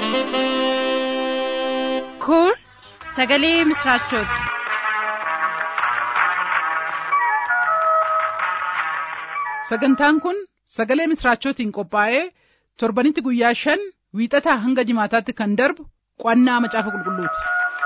Kun sagalee misraachooti. Sagantaan kun sagalee misraachootiin qophaa'ee torbanitti guyyaa shan wiixataa hanga jimaataatti kan darbu qo'annaa macaafa qulqulluuti.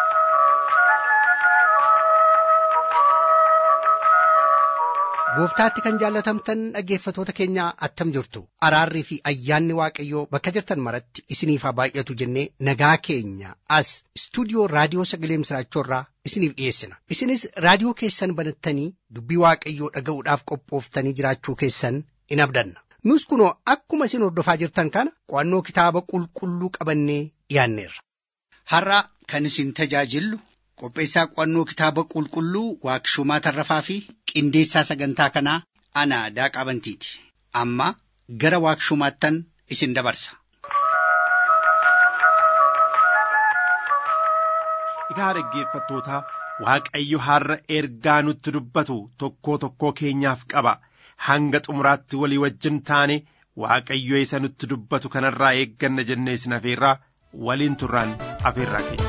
Gooftaatti kan jaallatamtan dhaggeeffatoota keenyaa attam jirtu araarrii fi ayyaanni waaqayyoo bakka jirtan maratti isiniif haa baay'atu jennee nagaa keenya as istuudiyoo raadiyoo sagalee misraachoorraa isiniif dhiyeessina isinis raadiyoo keessan banattanii dubbii waaqayyoo dhaga'uudhaaf qophooftanii jiraachuu keessan in abdanna nus kunoo akkuma isin hordofaa jirtan kana qo'annoo kitaaba qulqulluu qabannee dhiyaanneerra. Har'a kan isin tajaajillu qopheessaa qo'annoo kitaaba qulqulluu waaqshumaa tarrafaa fi qindeessaa sagantaa kanaa ana daaqaa bantiiti amma gara waaqshumaattan isin dabarsa. Egaa dhaggeeffattoota Waaqayyo har'a ergaa nutti dubbatu tokkoo tokkoo keenyaaf qaba. Hanga xumuraatti walii wajjin taane Waaqayyo isa nutti dubbatu kanarraa eegganna jennee isin afeerraa waliin turraan afeerraa keenya.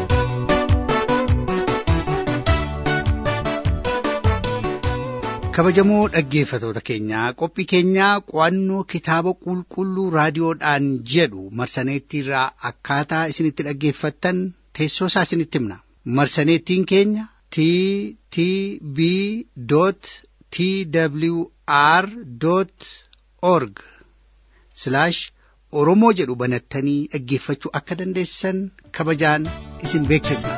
kabajamoo dhaggeeffatoota keenyaa qophii keenyaa qo'annoo kitaaba qulqulluu raadiyoodhaan jedhu marsaneettiirraa akkaataa isinitti dhaggeeffattan teessoo isaa isinitti himna marsaneettiin keenya t t b t w r org oromoo jedhu banattanii dhaggeeffachuu akka dandeessan kabajaan isin beeksisna.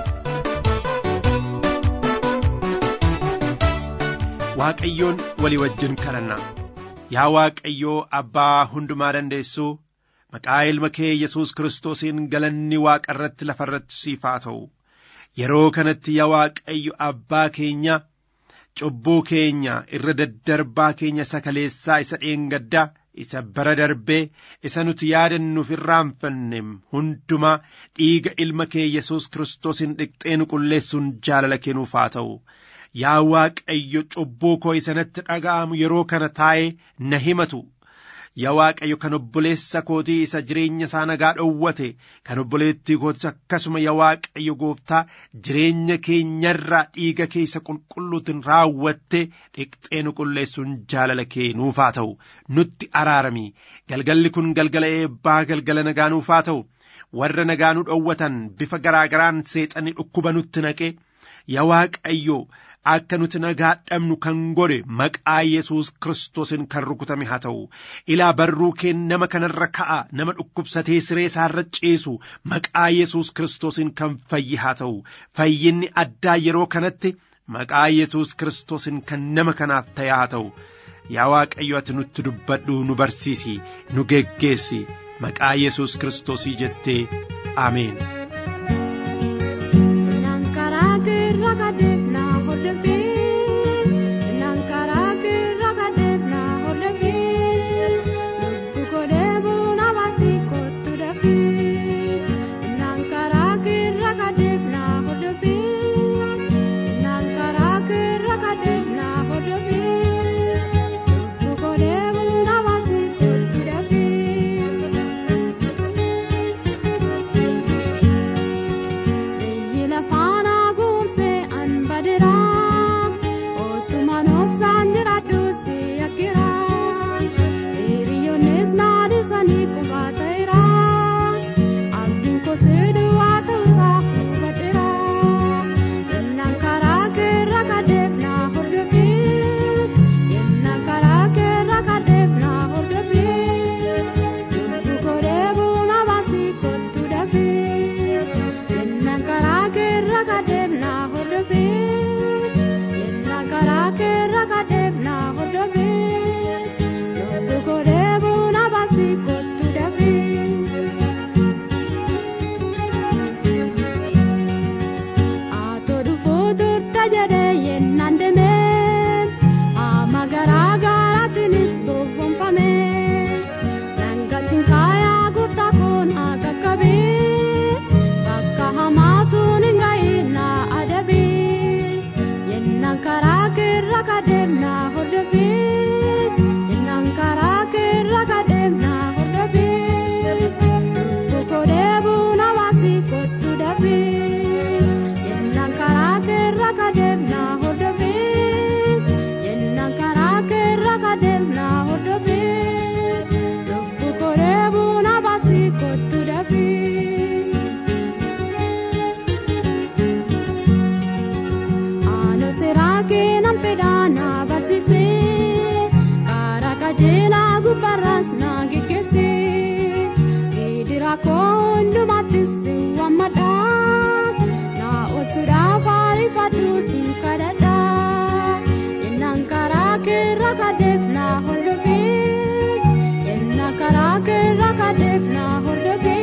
Waaqayyoon walii wajjin kadhanna yaa Waaqayyoo abbaa hundumaa dandeessuu maqaa ilma kee Yesuus Kiristoosiin galanni waaqa irratti lafa irratti siif haa ta'u yeroo kanatti yaa Waaqayyo abbaa keenya cubbuu keenya irra daddarbaa keenya isa kaleessaa isa dheengaddaa isa bara darbee isa nuti yaadannuuf irraanfanne hundumaa dhiiga ilma kee Yesuus Kiristoosiin dhiqxee nu qulleessuun jaalala kennuuf haa ta'u. yaa waaqayyo cubbuu koo isanatti dhaga'amu yeroo kana taa'ee na himatu yaa waaqayyo kan obboleessa kootii isa jireenya isaa nagaa dhowwate kan obboleettii kootis akkasuma yaa waaqayyo gooftaa jireenya keenyarraa dhiiga keessa qulqulluutiin raawwatte dhiqxee nu qulleessuun jaalala kee nuuf haa ta'u nutti araarami galgalli kun galgala eebbaa galgala nagaa nuuf haa ta'u warra nagaa nu dhowwatan bifa garaagaraan seexanni dhukkuba nutti naqe yaa waaqayyo akka nuti nagaa dhabnu kan godhe maqaa Yesuus Kiristoosiin kan rukutame haa ta'u ilaa barruu kee nama kanarra ka'a nama dhukkubsatee siree isaarra ciisu maqaa Yesuus Kiristoosiin kan fayyi haa ta'u fayyinni addaa yeroo kanatti maqaa Yesuus Kiristoosiin kan nama kanaaf ta'e haa ta'u yaa Waaqayyo ati nutti dubbadhu nu barsiisi nu geggeessi maqaa Yesuus Kiristoosii jettee ameen. karaa koo hundumaattis si waammadha na oolchuudhaaf ariifadhu siin kadhadha yennaan karaa keerra kadeef na hordofi yennaa karaa keerra kadeef na hordofi.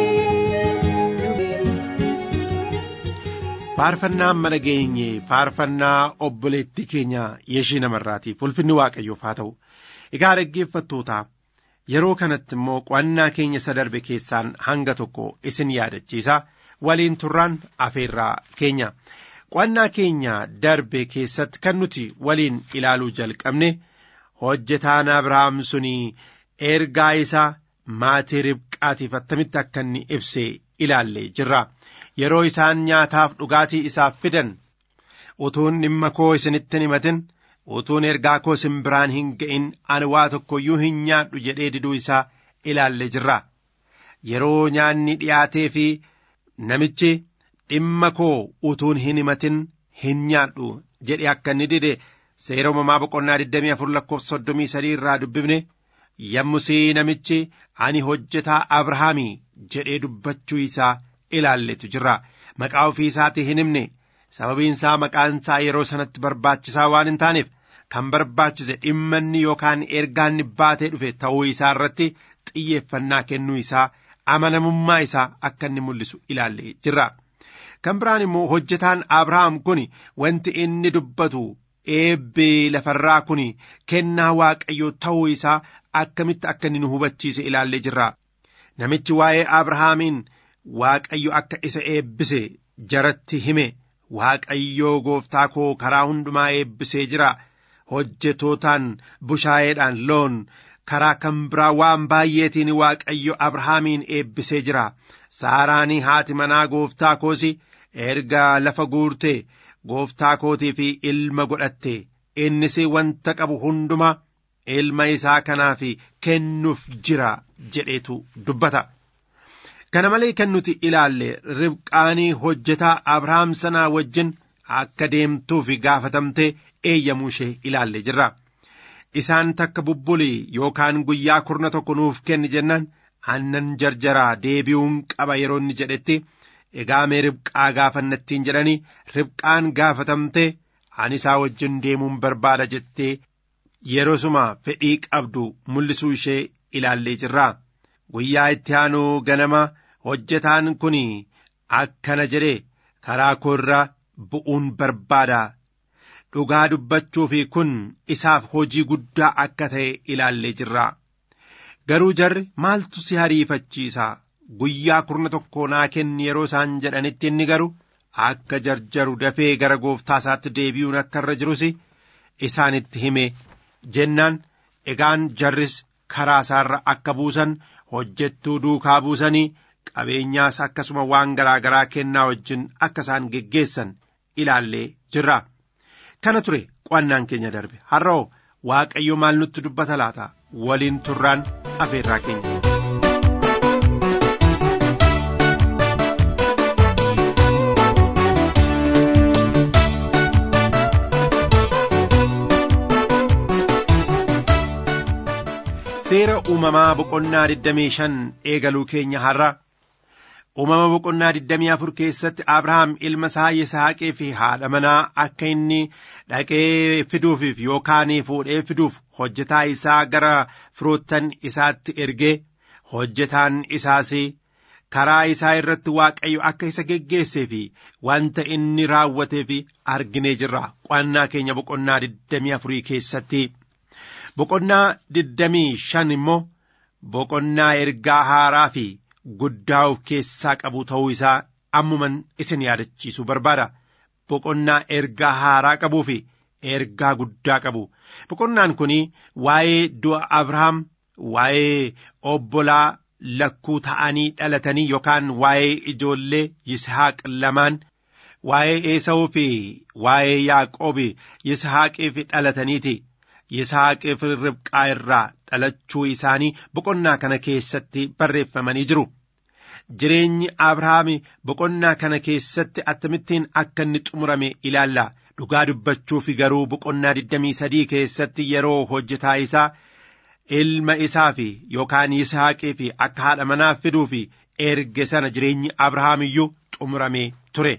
faarfannaan mana geenye faarfannaa obboleettii keenya yeshii namarraatiif ulfinni waaqayyoof haa ta'u egaa dhaggeeffattootaa yeroo kanatti immoo qo'annaa keenya isa darbe keessaan hanga tokko isin yaadachiisa waliin turraan afeerraa keenya qo'annaa keenya darbe keessatti kan nuti waliin ilaaluu jalqabne hojjetaan abrahaam sunii ergaa isaa maatii ribqaatiif attamitti akka inni ibse ilaallee jirra. yeroo isaan nyaataaf dhugaatii isaaf fidan utuun dhimma koo isinitti hin himatin utuun ergaa koo isin biraan hin ga'in ani waa tokko iyyuu hin nyaadhu jedhee diduu isaa ilaalle jirra yeroo nyaanni dhiyaatee fi namichi dhimma koo utuun hin himatin hin nyaadhu jedhe akka inni dide seera uumamaa boqonnaa 24 lakkoofsa 33 irraa dubbifne yommusii namichi ani hojjetaa abrahaamii jedhee dubbachuu isaa ilaalletu jirra maqaa ofii isaatii hin himne sababiin isaa maqaan isaa yeroo sanatti barbaachisaa waan hin taaneef kan barbaachise dhimmanni yookaan ergaanni baatee dhufe ta'uu isaa irratti xiyyeeffannaa kennuu isaa amanamummaa isaa akka inni mul'isu ilaallee jirra kan biraan immoo hojjetaan abrahaam kun wanti inni dubbatu eebbi lafarraa kun kennaa waaqayyoo ta'uu isaa akkamitti akka inni nu hubachiise ilaallee jirra namichi waa'ee abrahaamiin Waaqayyo akka isa eebbise jaratti hime Waaqayyoo gooftaa koo karaa hundumaa eebbisee jira hojjetootaan bushaayeedhaan loon karaa kan biraa waan baay'eetiin Waaqayyo Abrahaamiin eebbisee jira saaraanii haati manaa gooftaa koos erga lafa guurte gooftaa kootii fi ilma godhatte innis wanta qabu hunduma ilma isaa kanaaf kennuuf jira jedheetu dubbata. kana malee kan nuti ilaalle ribqaanii hojjetaa abrahaam sanaa wajjin akka deemtuuf gaafatamtee eeyyamuu ishee ilaalle jirra isaan takka bubbulii yookaan guyyaa kurna tokko nuuf kenni jennaan aannan jarjaraa deebi'uun qaba yeroo inni jedhetti egaa mee ribqaa gaafannattiin jedhanii ribqaan gaafatamtee ani isaa wajjin deemuun barbaada jettee yeroosuma fedhii qabdu mul'isuu ishee ilaallee jirra guyyaa itti aanuu ganama hojjetaan kun akkana jedhe karaa koo irra bu'uun barbaada dhugaa dubbachuu fi kun isaaf hojii guddaa akka ta'e ilaallee jirra garuu jarri maaltu si hariifachiisa guyyaa kurna tokko naa kenni yeroo isaan jedhanitti inni garuu akka jarjaru dafee gara gooftaa isaatti deebi'uun akka irra jirus isaanitti hime jennaan egaan jarris karaa isaarra akka buusan hojjettuu duukaa buusanii qabeenyaas akkasuma waan garaa garaa kennaa wajjin akka isaan geggeessan ilaallee jirra. Kana ture qo'annaan keenya darbe har'oo waaqayyo maal nutti dubbata laata waliin turraan afeerraa keenya. seera uumamaa boqonnaa 25 eegaluu keenya har'a uumama boqonnaa 24 keessatti abrahaam ilma isaa yisaaqee fi haadha manaa akka inni dhaqee fiduufiif yookaan fuudhee fiduuf hojjetaa isaa gara firoottan isaatti ergee hojjetaan isaas karaa isaa irratti waaqayyo akka isa geggeessee fi wanta inni raawwatee fi arginee jirra qo'annaa keenya boqonnaa 24 keessatti. boqonnaa digdamii shan immoo boqonnaa ergaa haaraa fi guddaa of keessaa qabu ta'uu isaa ammuman isin yaadachiisuu barbaada boqonnaa ergaa haaraa qabuu fi ergaa guddaa qabu boqonnaan kun waa'ee du'a abrahaam waa'ee obbolaa lakkuu ta'anii dhalatanii yookaan waa'ee ijoollee yishaaq lamaan waa'ee eesawuu fi waa'ee yaaqoobi yishaaqiif dhalataniiti. Yisaaqiif ribqaa irraa dhalachuu isaanii boqonnaa kana keessatti barreeffamanii jiru. Jireenyi Abrahaam boqonnaa kana keessatti akkamittiin akka inni xumurame ilaalla. Dhugaa dubbachuuf garuu boqonnaa 23 keessatti yeroo hojjetaa isaa ilma isaa fi yookaan Yisaaqii fi akka haadha manaa fiduu fi erge sana jireenyi Abrahaam iyyuu xumuramee ture.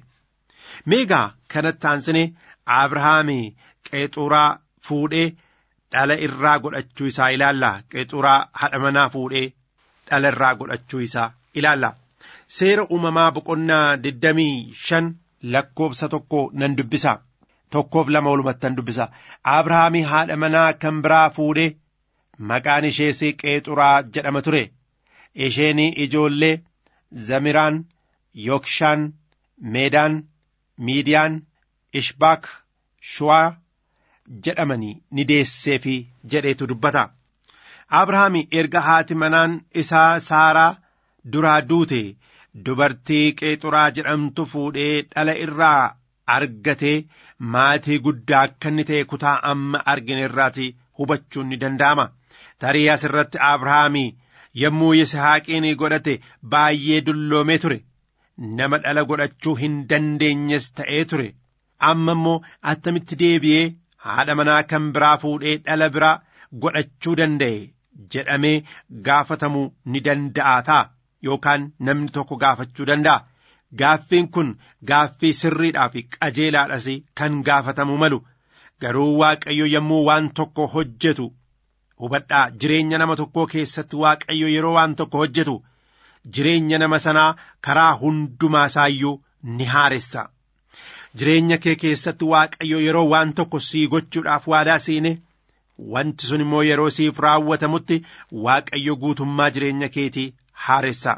Meegaa kanatti aansine Abrahaam qeexuraa fuudhee dhala irraa godhachuu isaa ilaalla. Qeexuraa haadha manaa fuudhee dhala irraa godhachuu isaa ilaalla. Seera uumamaa boqonnaa digdamii shan lakkoofsa tokko nan dubbisa. Tokkoof lama walumattan dubbisa. Abrahaamii haadha manaa kan biraa fuudhee maqaan ishees qeexuraa jedhama ture. Isheen ijoollee Zamiraan, Yokshaan, Meedaan, Miidiyaan, Ishbaak, Shuwaa jedhamanii ni deesseefi jedheetu dubbata. Abrahaam erga haati manaan isaa Saaraa duraa duute dubartii qeexuraa jedhamtu fuudhee dhala irraa argatee maatii guddaa akka inni ta'e kutaa amma argine irraati hubachuun ni danda'ama. Tarii asirratti Abrahaam yommuu Yisihaaqiin godhate baay'ee dulloomee ture. Nama dhala godhachuu hin dandeenyes ta'ee ture. Amma immoo attamitti deebi'ee haadha manaa kan biraa fuudhee dhala biraa godhachuu danda'e jedhamee gaafatamuu ni danda'a ta'a yookaan namni tokko gaafachuu danda'a. Gaaffiin kun gaaffii sirriidhaa fi qajeelaadhas kan gaafatamuu malu garuu Waaqayyo yommuu waan tokko hojjetu hubadhaa jireenya nama tokkoo keessatti Waaqayyo yeroo waan tokko hojjetu jireenya nama sanaa karaa hundumaa isaayyuu ni haaressa. Jireenya kee keessatti Waaqayyo yeroo waan tokko sii gochuudhaaf waadaa seene wanti sun immoo yeroo siif raawwatamutti Waaqayyo guutummaa jireenya keetii haaressa.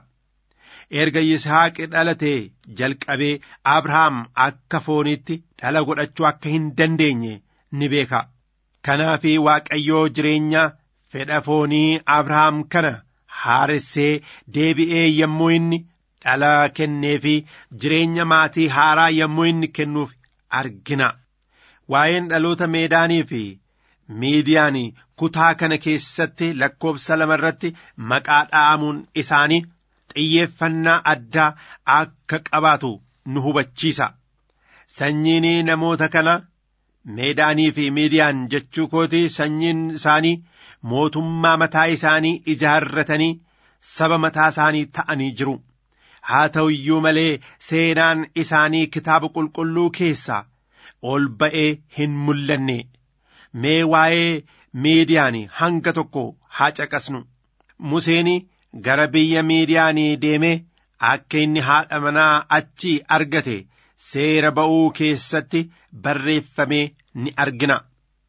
erga Yisaaqi dhalatee jalqabee Abrahaam akka foonitti dhala godhachuu akka hin dandeenye ni beeka. Kanaaf Waaqayyoo jireenya fedha foonii Abrahaam kana haaressee deebi'ee yommuu inni dhala kennee fi jireenya maatii haaraa yommuu inni kennuuf argina. Waa'een dhaloota meedaanii fi miidiyaan kutaa kana keessatti lakkoofsa lama irratti maqaa dha'amuun isaanii xiyyeeffannaa addaa akka qabaatu nu hubachiisa. Sanyiin namoota kana meedaanii fi miidiyaan jechuu kooti sanyiin isaanii mootummaa mataa isaanii ijaarratanii saba mataa isaanii ta'anii jiru. Haa ta'u iyyuu malee seenaan isaanii kitaaba qulqulluu keessaa ol ba'ee hin mul'anne. Mee waa'ee miidiyaan hanga tokko haa caqasnu. Museen gara biyya miidiyaanii deemee akka inni haadha manaa achi argate seera ba'uu keessatti barreeffamee ni argina.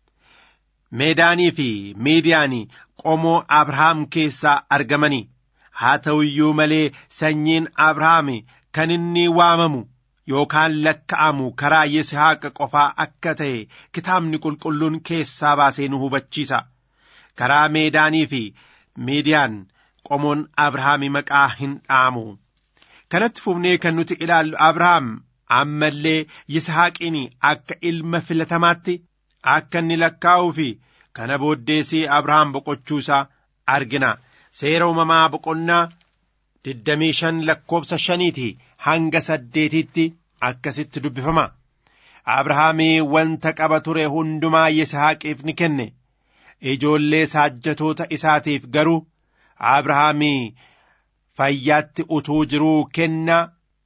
Meedaanii fi miidiyaanii qomoo Abrahaam keessaa argamanii haa ta'u iyyuu malee sanyiin Abrahaam kan inni waamamu yookaan lakka'amu karaa Yisihaaqa qofaa akka ta'e kitaabni qulqulluun keessaa baasee nu hubachiisa. Karaa meedaanii fi miidiyaan qomoon Abrahaami maqaa hin dhaamu. Kanatti fufnee kan nuti ilaallu Abrahaam ammallee Yisihaaqiin akka ilma filatamaatti akka inni lakkaa'uu fi kana booddeesii Abrahaam boqochuu isaa argina. Seera uumamaa boqonnaa digdamii shan lakkoofsa shaniiti hanga saddeetitti akkasitti dubbifama. Abrahaamii wanta qaba ture hundumaa Yisihaaqiif ni kenne. Ijoollee saajjatoota isaatiif garuu Abrahaamii fayyaatti utuu jiruu kennaa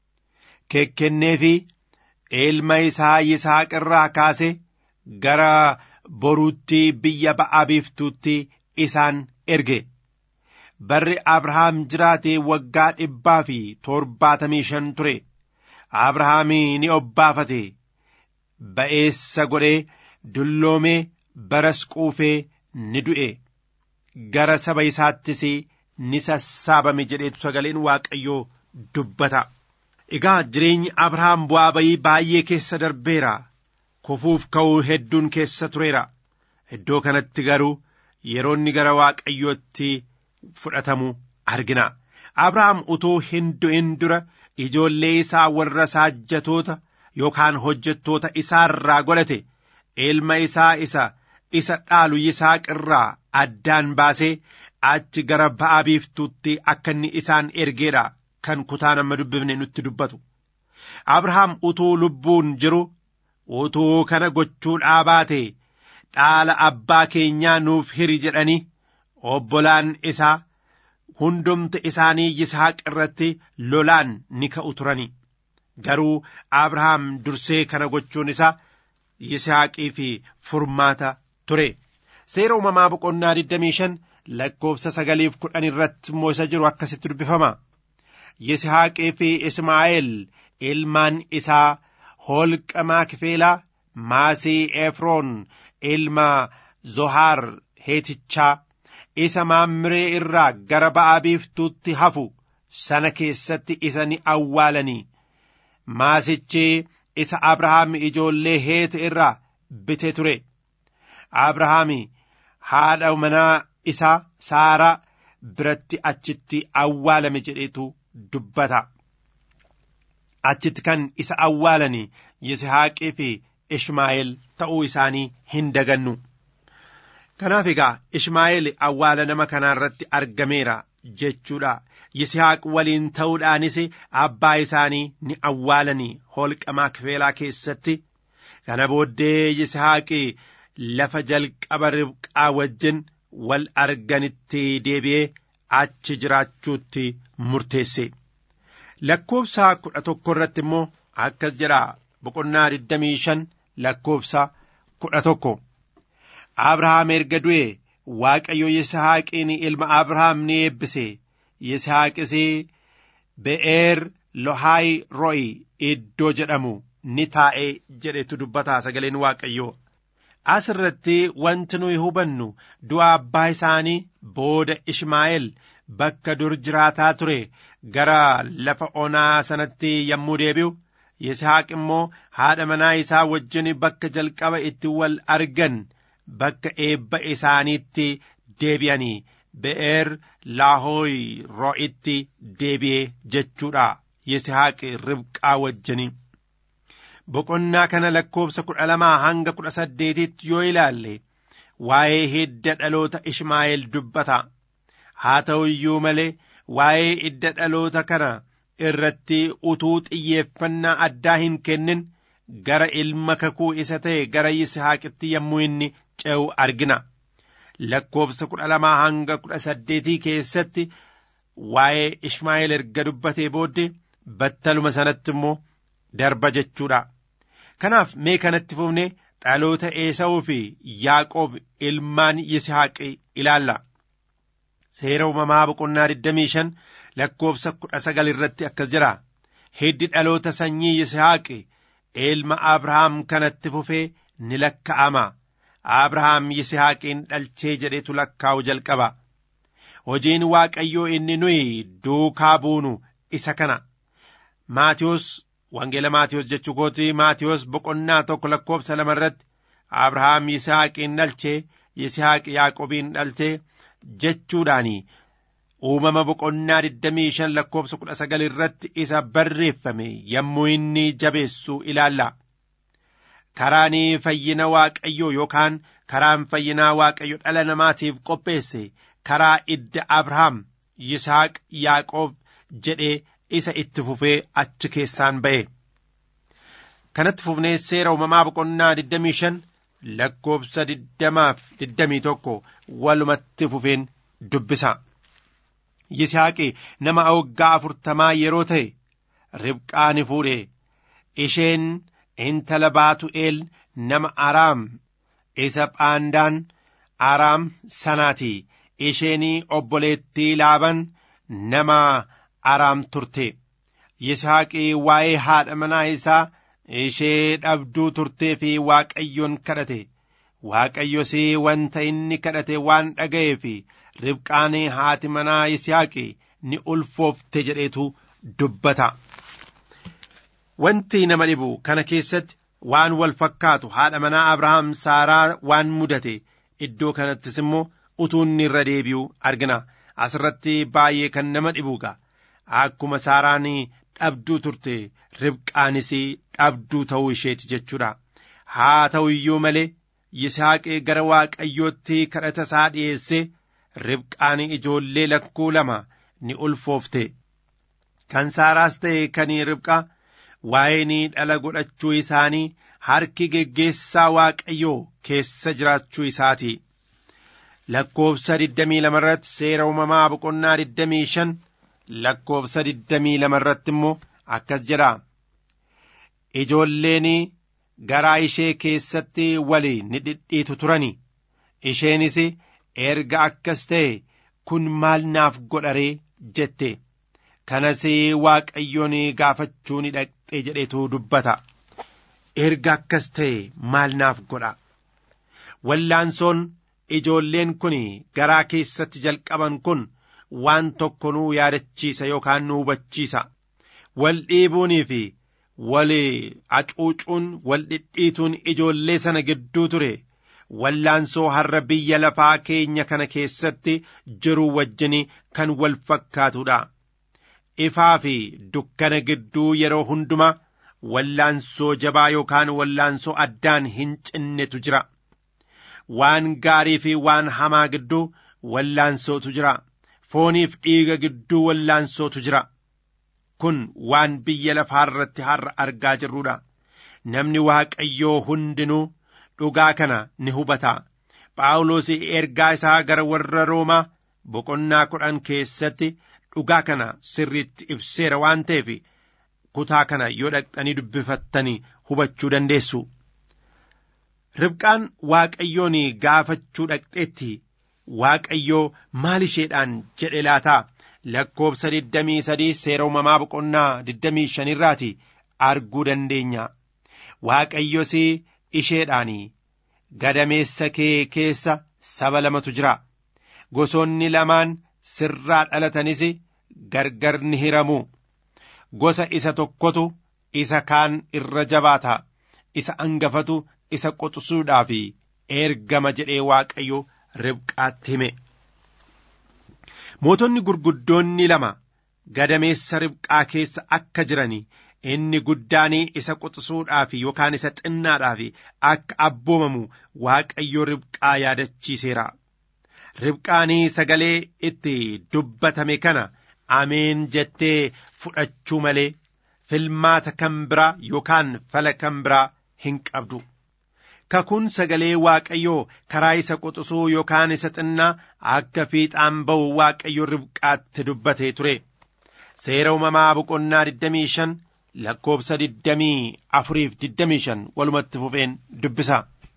kekkennee fi ilma isaa Yisaaq irraa kaase gara boruutti biyya ba'a biiftuutti isaan erge. Barri Abrahaam jiraate waggaa dhibbaa fi torbaatamii shan ture. Abrahaamii ni obbaafate. Ba'eessa godhee dulloomee baras quufee ni du'e. Gara saba isaattis ni sassaabame jedheetu sagaleen Waaqayyoo dubbata. Egaa jireenyi Abrahaam bu'aa bayii baay'ee keessa darbeera. Kufuuf ka'uu hedduun keessa tureera. Iddoo kanatti garuu yeroo inni gara Waaqayyootti fudhatamu argina. Abrahaam utuu hin du'in dura ijoollee isaa warra saajjatoota yookaan hojjettoota isaarraa godhate ilma isaa isa isa dhaalu Yisaaq irraa addaan baasee achi gara ba'a biiftuutti akka inni isaan ergeedha kan kutaan amma dubbifne nutti dubbatu. Abrahaam utuu lubbuun jiru utuu kana gochuudhaa baate dhaala abbaa keenyaa nuuf hiri jedhanii obbolaan isaa hundumti isaanii Yisaaq irratti lolaan ni ka'u turani. Garuu Abrahaam dursee kana gochuun isaa Yisaaqii fi furmaata ture. Seera uumamaa boqonnaa 25 lakkoofsa sagaliif kudhan irratti immoo isa jiru akkasitti dubbifama. Yisaaqii fi Ismaa'eel ilmaan isaa holqa Maakifeelaa maasii Efroon ilma Zohaar heetichaa isa maammiree irraa gara ba'a biiftuutti hafu sana keessatti isa ni awwaalanii. Maasichi isa Abrahaam ijoollee heete irraa bite ture. Abrahaam haadha manaa isaa Saaraa biratti achitti awwaalame jedhetu dubbata. Achitti kan isa awwaalanii Yisahaaqii fi Ishmaa'eel ta'uu isaanii hin dagannu. Kanaaf egaa Ishmaa'eel awwaala nama kanaa irratti argameera jechuudha. Yisihaaq waliin ta'uudhaanis abbaa isaanii ni awwaalanii holqa maakifeelaa keessatti. Kana booddee Yisihaaqi lafa jalqaba ribqaa wajjin wal arganitti deebi'ee achi jiraachuutti murteesse. Lakkoobsa kudha tokko irratti immoo akkas jedha boqonnaa digdamii shan lakkoobsa kudha tokko. Abrahaam erga du'e Waaqayyo Yisihaaqiin ilma Abrahaam ni eebbise. Yisaaqis be'eer lohaay ro'i iddoo jedhamu ni taa'e jedhetu dubbataa sagaleen waaqayyoo. As irratti wanti nuyi hubannu du'a abbaa isaanii booda Ishmaa'eel bakka dur jiraataa ture gara lafa onaa sanatti yommuu deebi'u Yisaaq immoo haadha manaa isaa wajjin bakka jalqaba itti wal argan bakka eebba isaaniitti deebi'anii be'eer laahooy ro'itti deebi'ee jechuudha Yisaaq ribqaa wajjini. Boqonnaa kana lakkoobsa kudha lamaa hanga kudha saddeetitti yoo ilaalle waa'ee hidda dhaloota Ishmaa'eel dubbata. Haa ta'u iyyuu malee waa'ee hidda dhaloota kana irratti utuu xiyyeeffannaa addaa hin kennin gara ilma kakuu isa ta'e gara Yisihaaqitti yommuu inni ce'u argina. lakkoobsa kudha lamaa hanga kudha saddeetii keessatti waa'ee Ishmaa'eel erga dubbatee booddee battaluma sanatti immoo darba jechuudha. Kanaaf mee kanatti fufnee dhaloota Eesawuu fi Yaaqoob ilmaan Yisihaaqi ilaalla. Seera uumamaa boqonnaa 25 lakkoobsa kudha sagal irratti akkas jira. Hiddi dhaloota sanyii Yisihaaqi ilma Abrahaam kanatti fufee ni lakka'ama. Abrahaam Yisihaaqiin dhalchee jedhetu lakkaa'u jalqaba. Hojiin Waaqayyoo inni nuyi duukaa buunu isa kana. Maatiyos Wangeela Maatiyos jechuu kooti Maatiyos boqonnaa tokko lakkoobsa lama irratti Abrahaam Yisihaaqiin dhalchee Yisihaaq Yaaqobiin dhalchee jechuudhaani uumama boqonnaa digdamii shan lakkoobsa kudha sagal irratti isa barreeffame yommuu inni jabeessu ilaalla. karaan fayyina waaqayyoo yookaan karaan fayyinaa waaqayyo dhala namaatiif qopheesse karaa idda Abrahaam Yisaaq Yaaqoob jedhee isa itti fufee achi keessaan ba'e. Kanatti fufnee seera uumamaa boqonnaa 25 lakkoobsa 20 21 walumatti fufeen dubbisa. Yisaaqi nama waggaa afurtamaa yeroo ta'e ribqaa ni fuudhe isheen intala baatu'eel nama araam isa phaandaan araam sanaati isheenii obboleettii laaban nama araam turte yisaaqii waa'ee haadha manaa isaa ishee dhabduu turtee fi waaqayyoon kadhate waaqayyos wanta inni kadhate waan dhaga'ee fi ribqaan haati manaa yisaaqi ni ulfoofte jedheetu dubbata. Wanti nama dhibu kana keessatti waan wal fakkaatu haadha manaa Abrahaam Saaraa waan mudate iddoo kanattis immoo utuu inni irra deebi'u argina. Asirratti baay'ee kan nama dhibuuga. Akkuma Saaraan dhabduu turte ribqaanis dhabduu ta'uu isheeti jechuudha. Haa ta'u iyyuu malee Yisaaqee gara Waaqayyootti kadhata isaa dhiyeessee ribqaan ijoollee lakkuu lama ni ulfoofte. Kan Saaraas ta'e kan ribqaa. waa'een dhala godhachuu isaanii harki geggeessaa waaqayyoo keessa jiraachuu isaati. lakkoobsa digdamii lama irratti seera uumamaa boqonnaa digdamii shan lakkoobsa digdamii lama irratti immoo akkas jedha ijoolleen garaa ishee keessatti wali ni dhidhiitu turani isheenis erga akkas ta'e kun maal naaf godharee jette kanas waaqayyoon gaafachuu ni dhaqxe jedhetu dubbata erga akkas ta'e maal naaf godha wallaansoon ijoolleen kun garaa keessatti jalqaban kun waan tokko nuu yaadachiisa yookaan nu hubachiisa wal dhiibuunii fi wal acuucuun wal dhidhiituun ijoollee sana gidduu ture wallaansoo har'a biyya lafaa keenya kana keessatti jiru wajjin kan wal fakkaatudha ifaa fi dukkana gidduu yeroo hundumaa wallaansoo jabaa yookaan wallaansoo addaan hin cinnetu jira waan gaarii fi waan hamaa gidduu wallaansootu jira fooniif dhiiga gidduu wallaansootu jira kun waan biyya lafaa irratti har'a argaa jirrudha namni waaqayyoo hundinuu dhugaa kana ni hubata phaawulos ergaa isaa gara warra roomaa boqonnaa kudhan keessatti dhugaa kana sirriitti ibseera waan ta'eef kutaa kana yoo dhaqxanii dubbifattanii hubachuu dandeessu. Ribqaan waaqayyoon gaafachuu dhaqxeetti waaqayyoo maal isheedhaan jedhe laataa lakkoobsa digdamii sadii seera uumamaa boqonnaa digdamii shanirraati arguu dandeenya. Waaqayyos isheedhaan gadameessa kee keessa saba lamatu jira. Gosoonni lamaan sirraa dhalatanis gargar ni hiramu. Gosa isa tokkotu isa kaan irra jabaata. Isa angafatu isa quxisuudhaaf ergama jedhee waaqayyo ribqaatti hime. Mootonni gurguddoonni lama gadameessa ribqaa keessa akka jiran inni guddaan isa quxisuudhaaf yookaan isa xinnaadhaaf akka abboomamu waaqayyo ribqaa yaadachiiseera. Ribqaanii sagalee itti dubbatame kana ameen jettee fudhachuu malee filmaata kan biraa yookaan fala kan biraa hin qabdu. Kakuun sagalee waaqayyoo karaa isa quxisuu yookaan isa xinnaa akka fiixaan ba'u waaqayyo ribqaatti dubbatee ture. Seera uumamaa boqonnaa 25 lakkoobsa 24 fi 25 walumatti fufeen dubbisa.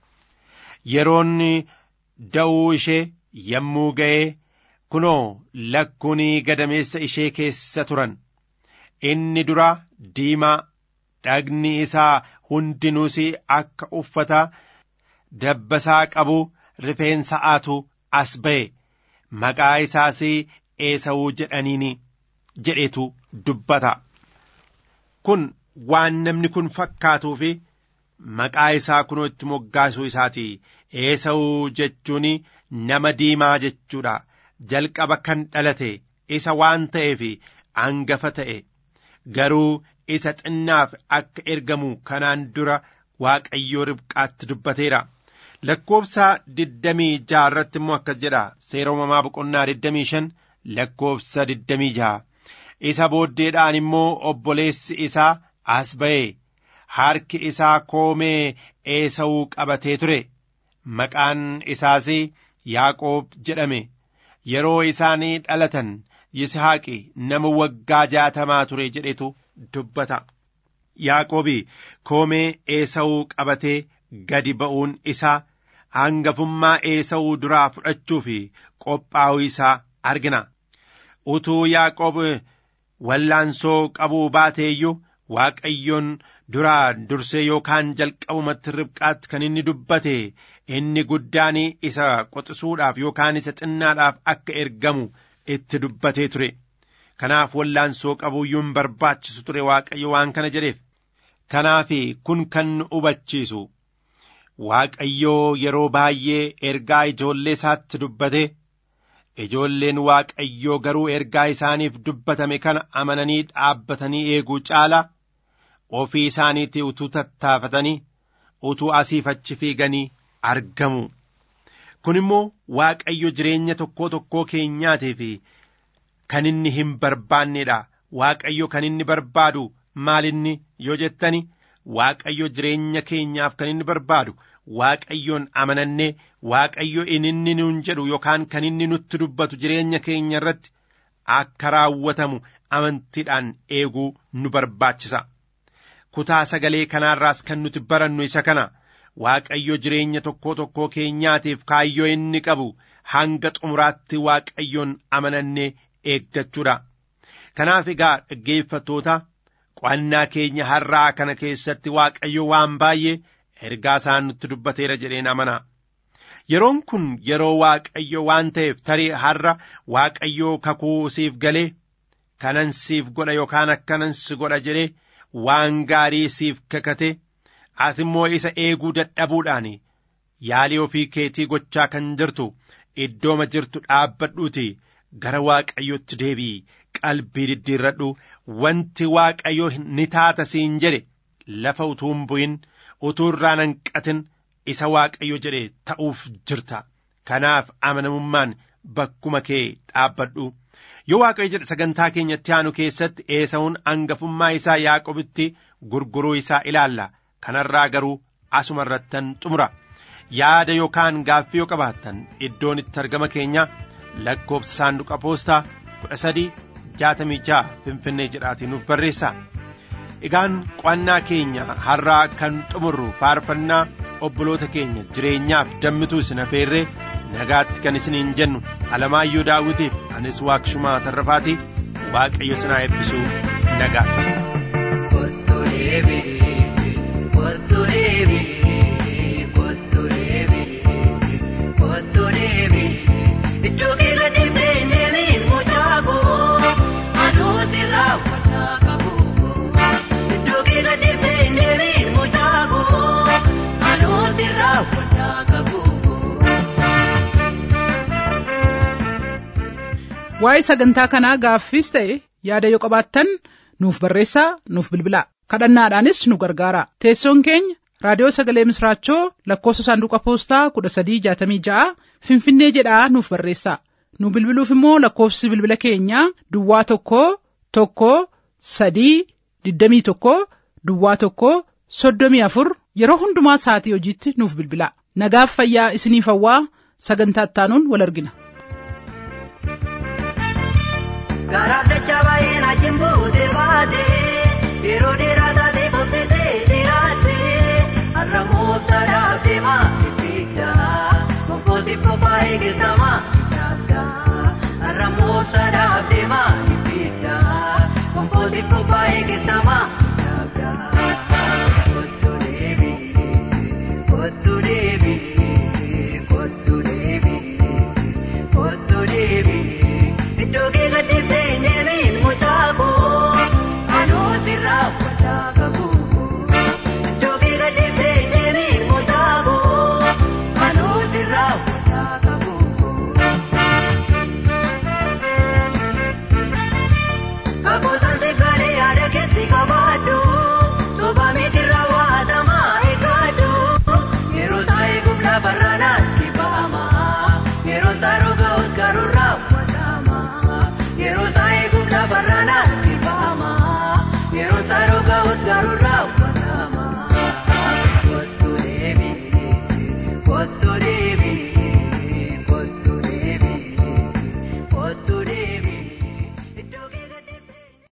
Yeroon da'uu ishee yommuu ga'ee kunoo lakkuun gadameessa ishee keessa turan. Inni dura diimaa dhagni isaa hundinuus akka uffata dabbasaa qabu rifeensa aatu as ba'e maqaa isaas eesawuu jedhaniini jedhetu dubbata. Kun waan namni kun fakkaatuu fi maqaa isaa kunoo itti moggaasuu isaati. Eesawuu jechuun nama diimaa jechuudha. Jalqaba kan dhalate isa waan ta'eef angafa ta'e garuu isa xinnaaf akka ergamu kanaan dura waaqayyoo ribqaatti dubbateera. Lakkoobsa digdamii jaha irratti immoo akkas jedha seera uumamaa boqonnaa digdamii shan lakkoobsa digdamii jaha. Isa booddeedhaan immoo obboleessi isaa as ba'e harki isaa koomee eesawuu qabatee ture. Maqaan isaas Yaaqoob jedhame. Yeroo isaanii dhalatan Yisihaaqi nama waggaa jaatamaa ture jedhetu dubbata. Yaaqoobi koomee eesawuu qabatee gadi ba'uun isaa hangafummaa eesawuu duraa fudhachuu fi qophaa'uu isaa argina. Utuu Yaaqoob wallaansoo qabuu baateeyyuu Waaqayyoon duraa dursee yookaan jalqabumatti ribqaatti kan inni dubbate inni guddaan isa qoxisuudhaaf yookaan isa xinnaadhaaf akka ergamu itti dubbatee ture. Kanaaf wallaansoo qabuuyyuun barbaachisu ture Waaqayyo waan kana jedheef. Kanaaf kun kan nu hubachiisu Waaqayyoo yeroo baay'ee ergaa ijoollee isaatti dubbate ijoolleen Waaqayyoo garuu ergaa isaaniif dubbatame kana amananii dhaabbatanii eeguu caala ofii isaaniitti utuu tattaafatanii utuu asiif achi fiiganii argamu. Kun immoo Waaqayyo jireenya tokkoo tokkoo keenyaatiif kan inni hin barbaannedha. Waaqayyo kan inni barbaadu maalinni yoo jettani Waaqayyo jireenya keenyaaf kan inni barbaadu waaqayyoon amanannee waaqayyo inni nuun jedhu yookaan kan inni nutti dubbatu jireenya keenya irratti akka raawwatamu amantiidhaan eeguu nu barbaachisa. Kutaa sagalee kanaarraas kan nuti barannu isa kana waaqayyo jireenya tokkoo tokkoo keenyaatiif kaayyoo inni qabu hanga xumuraatti waaqayyoon amanannee eeggachuudha. Kanaaf egaa dhaggeeffattoota qo'annaa keenya har'aa kana keessatti waaqayyo waan baay'ee ergaa isaan nutti dubbateera jedheen amana. Yeroon kun yeroo waaqayyo waan ta'eef tarii har'a waaqayyo kakuu siif galee kanan siif godha yookaan akkanan si godha jedhee waan gaarii siif kakate ati immoo isa eeguu dadhabuudhaan yaalii ofii keetii gochaa kan jirtu iddooma jirtu dhaabbadhuuti gara waaqayyotti deebi'i qalbii diddiirradhu wanti waaqayyo ni taata siin jedhe lafa utuu hin bu'in utuu irraa hanqatin isa waaqayyo jedhe ta'uuf jirta kanaaf amanamummaan bakkuma kee dhaabbadhu yoo waaqayyo jedhe sagantaa keenyatti aanu keessatti eesa'uun hangafummaa isaa yaaqobitti gurguruu isaa ilaalla kanarraa garuu asuma irrattan xumura yaada yookaan gaaffii yoo qabaattan iddoon itti argama keenya lakkoofsa saanduqa poostaa kudha sadii jaatamii ja'a finfinnee jedhaatiin nuuf barreessaa egaan qo'annaa keenya har'aa kan xumurru faarfannaa obboloota keenya jireenyaaf dammituu isin afeerree nagaatti kan isiniin jennu alamaayyoo daawwitiif anis waaqshumaa tarrafaatii waaqayyo sinaa eebbisuu nagaatti. Iddoo keessa deemtee deemiin mucaakoo anuuti raawwataa qabu. Iddoo keessa deemtee deemiin mucaakoo anuuti raawwataa qabu. Waa'ee sagantaa kanaa gaaffiis ta'e yaada yoo qabaattan nuuf barreessaa nuuf bilbilaa kadhannaadhaanis nu gargaara teessoon keenya raadiyoo sagalee misraachoo lakkoofsa saanduqa poostaa kudha sadii jaatamii ja'a finfinnee jedhaa nuuf barreessaa nu bilbiluuf immoo lakkoofsi bilbila keenyaa duwwaa tokko tokko sadii digdamii tokko duwwaa tokko soddomii afur yeroo hundumaa sa'atii hojiitti nuuf bilbilaa nagaaf fayyaa isiniif hawwaa sagantaa ittaanuun wal argina. Garaaf dachaa baay'ee na jimbuute baate yeroo dheeraa taatee bobbitee jiraatte har'a mooftaadhaaf deemaa ibidda konkolaatii qophaa eegisamaa yaabda har'a mooftaadhaaf deemaa ibidda konkolaatii qophaa eegisamaa yaabda kottu deebii kottu deebii kottu deebii kottu deebii. Iddoo keessa deemtee deemiin mucaakoo anuuti raawwataa qabu. Iddoo keessa deemtee deemiin mucaakoo anuuti raawwataa qabu. Kakoosan sibbaalee yaada keetti qabaadhu. Soba miti raawwatamaa eeggadhu. Yeroo isaa eeguuf lafarraa naan kibbaama. Yeroo isaa rogaa'us garuu raawwatama. Yeroo isaa eeguuf lafarraa naan kibbaama. Yeroo isaa rogaa'us garuu raawwatama. Kottu deebii kottu